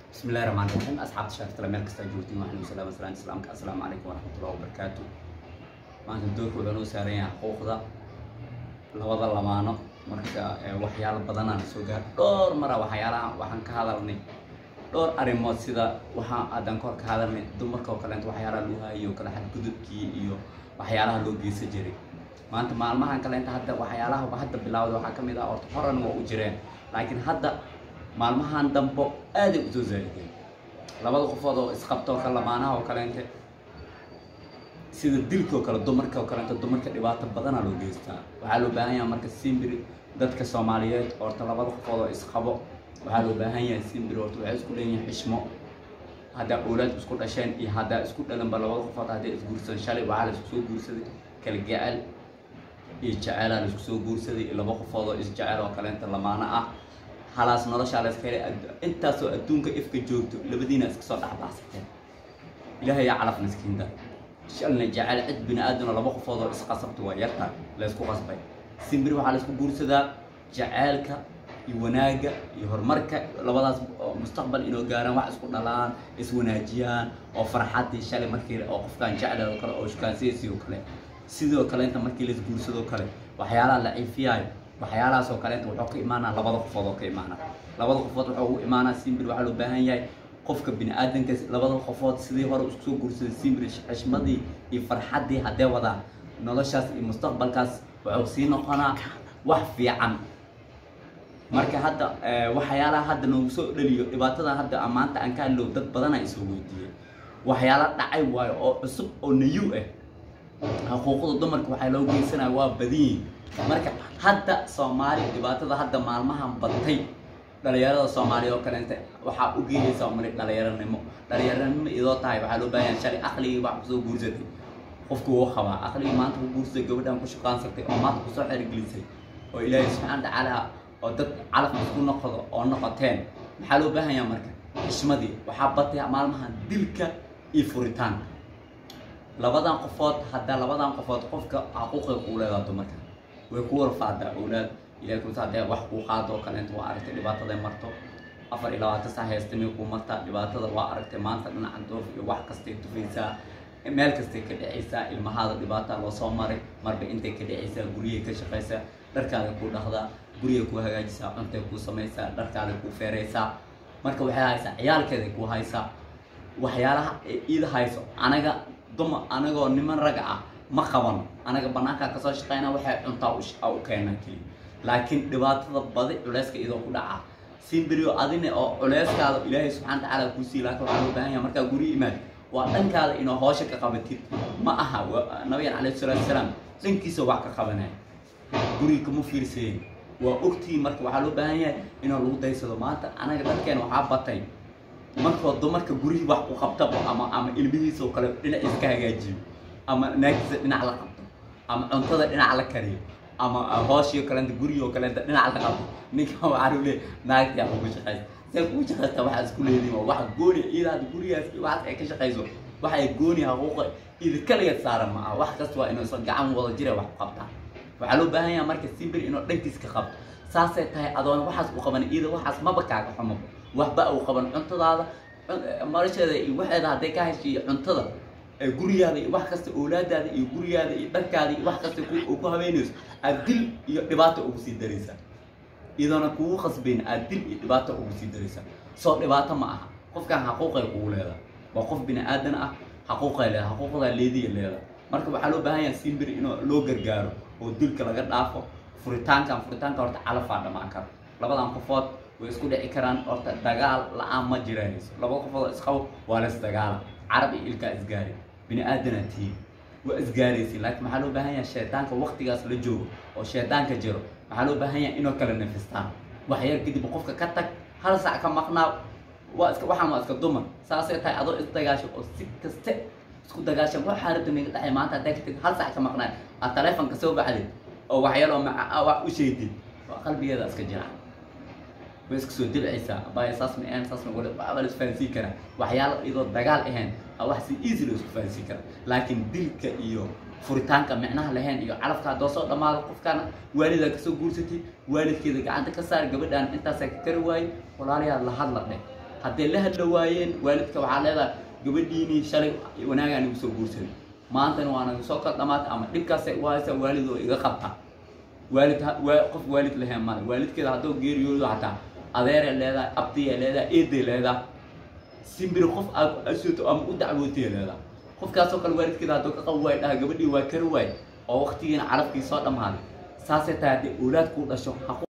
بسم الله الرحمن الرحيم أصحاب شرفت لما كستا جوتين وحنا وسلام السلام السلام السلام عليكم ورحمة الله وبركاته maanta doorka wuxuu noo saaran yahay xuquuqda labada lamaano marka waxyaalo badanaan soo gaar dhowr mara waxyaalaha waxaan ka hadalnay dhowr arrimood sida waxaan adan kor ka hadalnay dumarka oo kaleento waxyaalaha loo hayo kale xadgudubkii iyo waxyaalaha loo geysan jiray maanta maalmahan kaleenta hadda waxyaalaha hadda bilaawda waxaa ka mid ah horta horan waa u jireen laakiin hadda maalmahan dambo aaday usoo zaa'ideen labada qofood oo isqabto ka lamaanaha oo kaleente sida dilka oo kale dumarka oo kaleento dumarka dhibaato badanaa loo geystaa waxaa loo baahan yahay marka simbiri dadka soomaaliyeed horta labada qofood oo isqabo waxaa loo baahan yahay simbiri horta waxay isku leeyihiin xishmo haddaa oolaad isku dhasheen iyo haddaa isku dhalanba labada qofood hadday isguursadeen shalay waxaa la isku soo guursaday kala jecel iyo jaceelaa la isku soo guursaday iyo laba qofood oo isjecel oo kaleenta lamaano ah halaas noloshaa la iska helay intaasoo adduunka ifka joogto labadiina iska soo dhexbaxsateen ilaahay yaa calaf miskiinta shalna jecel cid bini aadamna laba qofood oo isqasabta waa yarta la isku qasbay simbir waxaa la isku guursadaa jaceelka iyo wanaagga iyo horumarka labadaas oo mustaqbal inoo gaaraan wax isku dhalaan iswanaajiyaan oo farxaddii shalay markii oo qofkaan jecel oo kale oo shukaansiyaysii oo kale sidoo kale inta markii la isguursadoo kale waxyaalaha la ciifiyaayo waxyaalahaas oo kaleenta wuxuu ka imaanaa labada qofood oo ka imaana labada qofood wuxuu ugu imaanaa simbir waxaa loo baahan yahay qofka bini aadanka labada qofood sidii hore isku soo guursaday simbir xishmadii iyo farxaddii haddee wadaan noloshaas iyo mustaqbalkaas wuxuu sii noqonaa wax fiican marka hadda waxyaalaha hadda noogu soo dhaliyo dhibaatada hadda maanta aan ka hadlow dad badanaa isoo weydiiyey waxyaala dhacay waayo oo cusub oo nayu ah xuquuqda dumarka waxaa loo geysanaya waa badanyihin marka hadda soomaali dhibaatada hadda maalmahan batay dhalinyarada soomaaliya oo kaleenta waxaa u geeyaysa umali dhalinyaranimo dhalinyaranimo idoo tahay waxaa loo baahan shalay aqligii wax kusoo guursatay qofku wuu qabaa aqligii maanta ku guursatay gabadhan ku shuqaansatay oo maanta kusoo xergelisay oo ilaahay subxaana tacaala oo dad calaf isku noqdo oo noqoteen maxaa loo baahan yaha marka xishmadii waxaa batay maalmahan dilka iyo furitaanka labadan qofood haddaa labadan qofood qofka xaquuqay kuu leedaa dumarka way ku warfaadaa awlaad ilahay kumsa hadee wax kuu qaado oo kaleenta waa aragtay dhibaataday marto afar iyo labaatan saa heestamay kuu martaa dhibaatada waa aragtay maanta dhinaca doof iyo wax kastay tufaysaa meel kastay ka dhacaysaa ilmahaada dhibaataa loo soo maray marba intay ka dhacaysaa guryay ka shaqaysaa dharkaada kuu dhaqdaa guryay kuu hagaajisaa cuntay kuu samaysaa dharkaada kuu feeraysaa marka waxay haysaa ciyaalkeeday kuu haysaa waxyaalaha iida hayso anaga duma anagoo niman raga ah ma qabano anaga banaankaa kasoo shaqeyna waxay cuntaa u keenaa keliya laakiin dhibaatada badi culeyska idoo ku dhaca simbirio adina oo culeyskaada ilaahay subxana watacaala kuu sii laakin waxaa loo baahan yaha markaa guri imaad waa dhankaada inoo hoosha ka qabatid ma aha nabigan calayhi salaatu salaam dhankiisa wax ka qabanaya guriga kama fiirsayen waa ogtii marka waxaa loo baahan yahay inoo lagu daysado maanta anaga dadkeena waxaa batay markoo dumarka gurihii wax ku qabtaba ama ama ilmihiisa oo kale dhinac iska hagaajiyo ama naagtiisa dhinac la qabto ama cuntada dhinac la kariyo ama hooshio kaleenta gurigi oo kaleenta dhinac la qabto ninka waxaa lu leey naagtii kugu shaqaysa see kugu shaqaysta waxaa isku leediin waa wax gooni iidaada gurigaas iyo waxaas ay ka shaqayso waxay gooni haquuqa idi kaligeed saaran ma aha wax kasta waa inuu isla gacan wada jira wax ku qabtaa waxaa loo baahan yaha marka simbir inuu dhankiis ka qabto saasay tahay adoona waxaas u qaban iida waxaas maba kaaga xumo waxba uu qaban cuntadaada nolosheeda iyo waxeeda hadday ka heshay iyo cuntada gurigaada iyo wax kasta oolaadaada iyo gurigaada iyo dharkaada iyo wax kasta ku habeynayso aad dil iyo dhibaato ugu sii daraysaa iyadoona kugu khasbayn aad dil iyo dhibaato ugu sii daraysaa soo dhibaato ma aha qofkan xaquuqay kugu leedaa waa qof bini aadan ah xaquuqay leeda xaquuqdaa leediya leeda marka waxaa loo baahan yaha simbir inuu loo gargaaro oo dilka laga dhaafo furitaankan furitaanka horta calafaa dhamaan karo labadan qofood way isku dhici karaan horta dagaal la-aan ma jiraanayso labada qofood oo isqabo waa las dagaala carab iyo ilkaa isgaari bini aadanaa tihiin waa isgaaraysin laakiin maxaa loo baahan yahay shaydaanka waktigaas la joogo oo shaydaanka jiro maxaa loo baahan yahay inoo kala nafistaan waxyar kadib qofka ka tag hal sac ka maqnaa waa iska waxaan waa iska dumar saasay tahay adoo isdagaasho oo si kaste isku dagaashan waxaa rabta naga dhacay maanta haddaa ka tag hal sac ka maqnaa aad taleefonka soo baxdid oo waxyaloo maca wax u sheegdid waa qalbigeeda iska jiraan way iska soo dilcaysaa abaya saas ma ahayn saas ma wala waxba la isfahansiin karaa waxyaalo iyadoo dagaal ahayn aa wax si easy loo isku fahansiin karaa laakiin dilka iyo furitaanka micnaha lahayn iyo calafka haddoo soo dhammaado qofkaana waalidaa kasoo guursatay waalidkeeda gacanta ka saar gabadhaan intaasaa ka kari waaye walaalayaad la hadla dheh hadday la hadla waayeen waalidka waxaa leedahay gabadhiinii shalay wanaagaan igu soo guursaday maantana waa naga soo kal dhamaatay ama dhibkaasay u haysaa waalid oo iga qabta waalid ha- waa- qof waalid lahayn male waalidkeeda hadduu geeriyoodo xataa adeeray leedahay abdiyay leedahay eeday leedahay simbiri qof aad asooto ama u dacwootay leedahay qofkaasoo kale waalidkeeda hadduu ka qabi waayo dhaha gabadhii waa kari waay oo waqtigiina carabkii soo dhammaaday saasay tahay haddii oolaad kuu dhasho ha ku